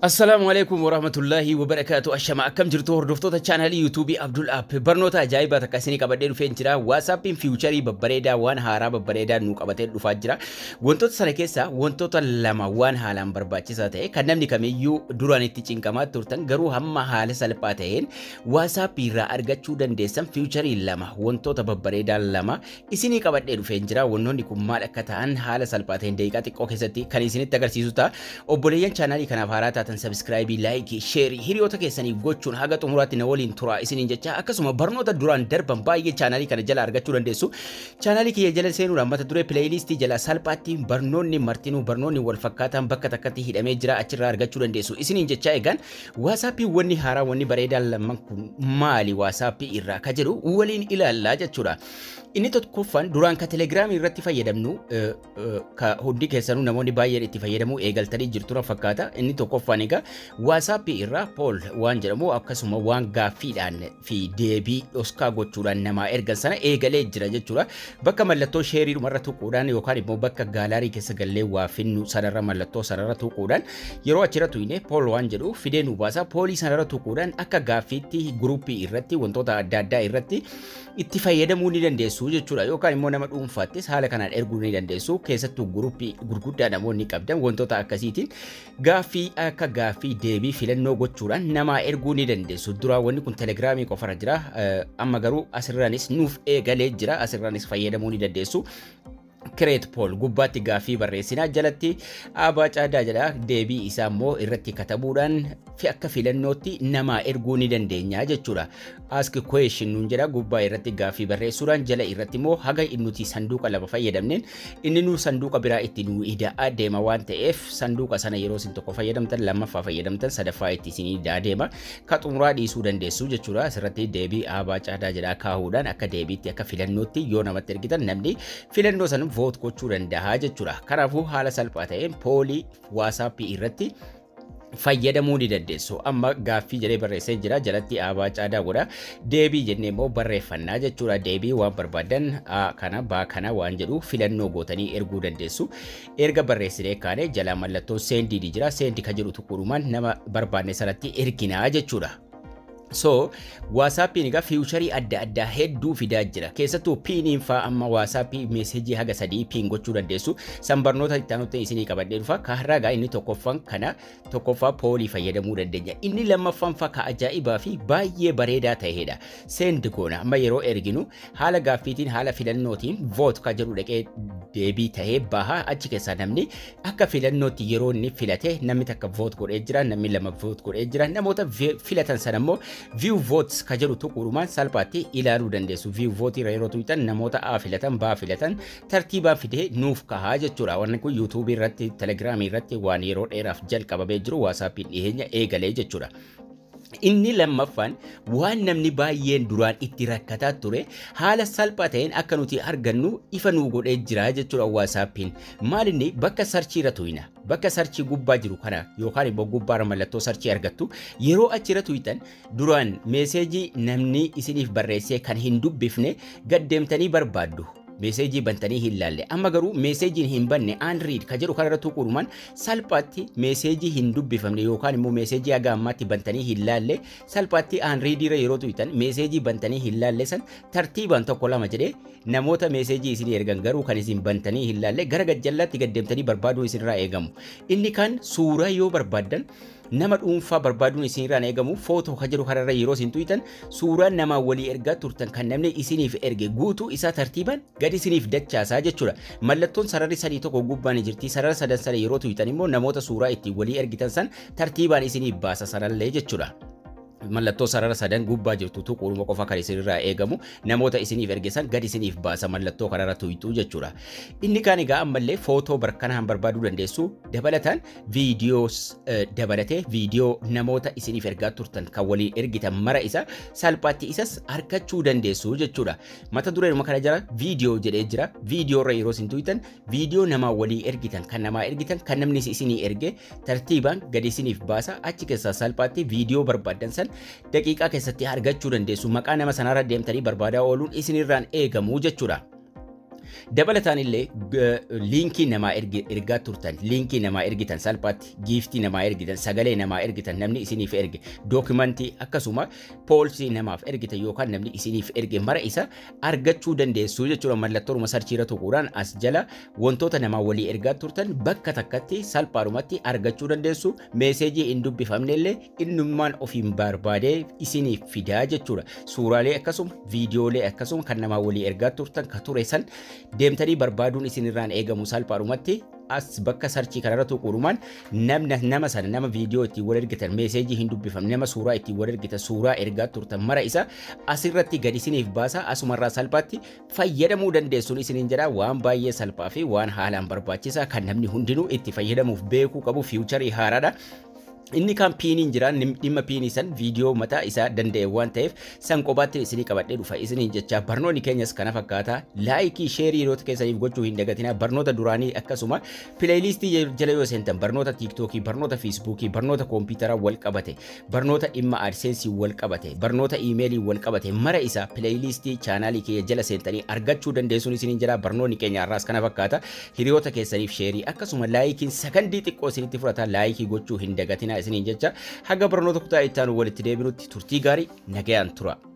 Assalaamu alaikum warahmatullahi wabarakaatu. Ashama akkam jirtu hordoftoota chaanalii yuutuubii Abdul App. Barnoota ajaa'ibaa takka isinii qabadhee dhufee jira. Waasappiin fiiwucharii babbareedaa waan haaraa babbareedaa nu qabatee dhufaa jira. Wantoota sana keessaa wantoota lama waan haalaan barbaachisaa ta'e kan namni kamiyyuu duraan itti cinqamaa turtan garuu hamma haala salphaa ta'een waasappii irraa argachuu dandeessan fiiwucharii lama wantoota babbareedaa lama isinii qabadhee dhufee jira. Wantoonni kun maal akka ta'an haala salphaa ta'een daqiiqaa xiqqoo keessatti kan isinitti agarsiisu ta'a. Obboleeyyan chaanalii kanaaf haaraa taatan keessan sabskraayibii laayikii sheerii hiriyoota keessaniif gochuun haga xumuraatti na waliin tura isiniin jecha akkasuma barnoota duraan darban baay'ee chaanalii kana jala argachuu dandeessu chaanalii kiyya jala seenuudhaan mata duree pileeylistii jala salphaatti barnoonni martinuu barnoonni wal fakkaatan bakka takkatti hidhamee jira achirraa argachuu dandeessu isiniin jecha egaan waasaappii wanni haaraa wanni bareedaan lamman kun maali waasaappii irraa ka jedhu waliin ilaallaa jechuudha. Inni tokkoffaan duraan ka telegiraamii irratti fayyadamnu ka hundi keessanuu namoonni baay'een itti fayyadamuu eegaltanii jirtu fakkaata inni tokkoffaan egaa waasaappii irraa pool waan jedhamu akkasuma waan gaaffiidhaan fi deebii dhoskaa gochuudhaan namaa ergan sana eegalee jira jechuudha. Bakka mallattoo sheeriidhumarra tuquudhaan yookaan immoo bakka gaalaarii keessa gallee waa finnu sanarra mallattoo sanarra tuquudhaan yeroo achirra tuyne pool waan jedhu fidee nu baasa poolii sanarra tuquudhaan akka gaaffiitti guruppii irratti wantoota adda addaa irratti itti fayyadamuu ni dandeessu jechuudha yookaan immoo nama dhuunfaattis haala kanaan erguu ni dandeessu keessattuu guruppii gurguddaa namoonni qabdan wantoota akkasiitiin gaaffii akka gaaffii deebii filannoo gochuudhaan namaa erguu ni dandeessu. Duraa wanni kun telegiraamii qofarra jira. Amma garuu asirraanis nuuf eegalee jira. Asirraanis fayyadamuu ni dandeessu. Kireet Pool gubbaatti gaaffii barreessinaa jalatti Abaa Caadaa jedha deebii isaa immoo irratti katabuudhaan fi akka filannootti namaa erguu ni dandeenya jechuudha. Ask question nuun jedha gubbaa irratti gaaffii barreessuudhaan jala irratti immoo haga nuti sanduuqa lama fayyadamneen inni nu sanduuqa biraa itti nu ida'aa deema waan ta'eef sanduuqa sana yeroo isin tokko fayyadamtan lammaffaa fayyadamtan sadaffaa itti isin ida'aa deema ka xumuraa dhiisuu dandeessu jechuudha. Asirratti deebii Abaa Caadaa jedha kaahuudhaan akka deebiitti akka filannootti yoo namatti ergitan namni filannoo sana voot gochuu danda'a jechuudha. Kanaafuu haala salphaa ta'een poolii waasaappii irratti fayyadamuu ni dandeessu. Amma gaaffii jedhee barreessee jira jalatti abaa caadaa godha. Deebii jennee immoo barreeffannaa jechuudha. Deebii waan barbaadan kana baa kana waan jedhu filannoo gootanii erguu dandeessu. Erga barreessinee kaane jala mallattoo seendii ni jira. Seendi kan jedhu tuqurumaan nama barbaanne sanatti erginaa jechuudha. So, waasaappiin egaa fiiwucharii adda addaa hedduu fidaa jira. Keessattuu piiniin fa'aa amma waasaappii meesejii haga sadii piin gochuu dandeessu. San barnoota itti aanutti isinii qabadhee dhufa. Kaarraa egaa inni tokkoffaan kana tokkoffaa poolii fayyadamuu dandeenya. Inni lammaffaan fa'aa ka ajaa'ibaa fi baay'ee bareedaa ta'edha. Seend goona amma yeroo erginu haala gaaffiitiin haala filannootiin voot ka jedhu dhaqee deebii ta'ee baha achi keessaa namni akka filannootti yeroo inni filate namni takka voot godhee jira namni lama voot godhee jira namoota filatan sana immoo view votes ka jedhu tuqurumaan salphaatti ilaaluu dandeessu. View vote irra yeroo tuqxan namoota A filatan, B filatan tartiibaan fidee nuuf kahaa jechuudha. Wanni kun yuutuubii irratti, telegiraamii irratti waan yeroo dheeraaf jalqabamee jiru waasaappiin dhiyeenya eegalee jechuudha. Inni lammaffaan waan namni baay'een duraan itti rakkataa ture haala salphaa ta'een akka nuti argannu ifa nuu godhee jira jechuudha waasaappiin. Maal inni bakka sarchii irra tuyina. Bakka sarchii gubbaa jiru kana yookaan immoo gubbaarra mallattoo sarchii argattu yeroo achirra tuyitan duraan meeseejii namni isiniif barreessee kan hin dubbifne gaddeemtanii barbaaddu. meeseejii bantanii hin laalle amma garuu meeseejiin hin banne aan riid ka jedhu kanarra tuqurumaan salphaatti meeseejii hin dubbifamne yookaan immoo meeseejii haga ammaatti bantanii hin laalle salphaatti aan riidiirra yeroo tuyitan meeseejii bantanii hin laalle san tartiibaan tokko lama jedhee namoota meeseejii isin ergan garuu kan isin bantanii hin laalle gara gajjallaatti gaddeemtanii barbaaduun isinirraa eegamu inni kan suuraa yoo barbaaddan nama dhuunfaa barbaaduun isinirraan eegamu footoo ka jedhu kanarra yeroo isin tuyitan suuraa namaa walii ergaa turtan kan namni isiniif erge guutuu isaa tartiibaan gadi isiniif dachaasaa jechuudha. Mallattoon sararri sadii tokko gubbaan jirti sarara sadan sana yeroo tuyitan immoo namoota suuraa ittiin walii ergitan san tartiibaan isiniif baasa sanallee jechuudha. mallattoo sarara sadan gubbaa jirtu tuquuma qofa kan isinirraa eegamu namoota isiniif ergisan gadi isiniif baasa mallattoo kanarra tuyxuu jechuudha. Inni kaan egaa ammallee footoo barkanaan barbaaduu dandeessu dabalataan viidiyoos dabalatee viidiyoo namoota isiniif ergaa turtan kan waliin ergitan mara isa salphaatti isas argachuu dandeessu jechuudha. Mata dureen kana jira viidiyoo jedhee jira viidiyoo irra yeroo isin tuytan viidiyoo namaa walii ergitan kan namaa ergitan kan namni isinii erge tartiibaan gadi isiniif baasa achi keessaa salphaatti viidiyoo barbaadan san daqiiqaa keessatti argachuu dandeessu maqaa nama sanarra deemtanii barbaadaa ooluun isinirraan eegamu jechuudha. Dabalataan illee liinkii namaa ergaa turtan, liinkii namaa ergitan salphaatti, giiftii namaa ergitan, sagalee namaa ergitan, namni isiniif erge, dookimantii akkasuma poolsii namaaf ergitan yookaan namni isiniif erge mara isa argachuu dandeessu jechuudha. Mallattooruma sarchiirra tuquudhaan as jala wantoota namaa walii ergaa turtan bakka takkatti salphaadhumatti argachuu dandeessu. Meeseejii hin dubbifamne illee innummaan ofiin barbaadee isiniif fidaa jechuudha. Suuraalee akkasuma viidiyoolee akkasuma kan namaa walii ergaa turtan ka ture san deemtanii barbaaduun isinirraan eegamu salphaadhumatti as bakka sarchii kanarra tuquudhumaan namna nama sana nama viidiyoo ittiin wal ergitan meeseejii hin dubbifamne nama suuraa ittiin wal ergitan suuraa ergaa turtan mara isa asirratti gad isiniif baasa asumarraa salphaatti fayyadamuu dandeessuun isiniin jedha waan baay'ee salphaa fi waan haalaan barbaachisaa kan namni hundinuu itti fayyadamuuf beekuu qabu fiiwucharii haaraadha. Inni kan piiniin jira dhimma piinii san viidiyoo mataa isaa danda'e waan ta'eef san kophaatti isinii qabadhee dhufa isiniin jecha barnoonni keenyas kana fakkaata laayikii sheerii yeroo keessaniif gochuu hin dagatina barnoota duraanii akkasuma pileeylistii jala yoo seentan barnoota tiiktookii barnoota fiisbuukii barnoota koompitaraa wal qabate barnoota dhimma aadseensii wal qabate barnoota iimeelii wal qabate mara isaa pileeylistii chaanaalii kiyya jala seentanii argachuu dandeessuun isiniin jira barnoonni keenya har'aas kana fakkaata hiriyoota keessaniif sheerii akkasuma laayikiin sakandii xiqqoo isinitti fudhata laayikii gochuu hin dagatina isiniin jecha haga barnoota kutaa itti aanu walitti deebinutti turtii gaarii nagayaan tura.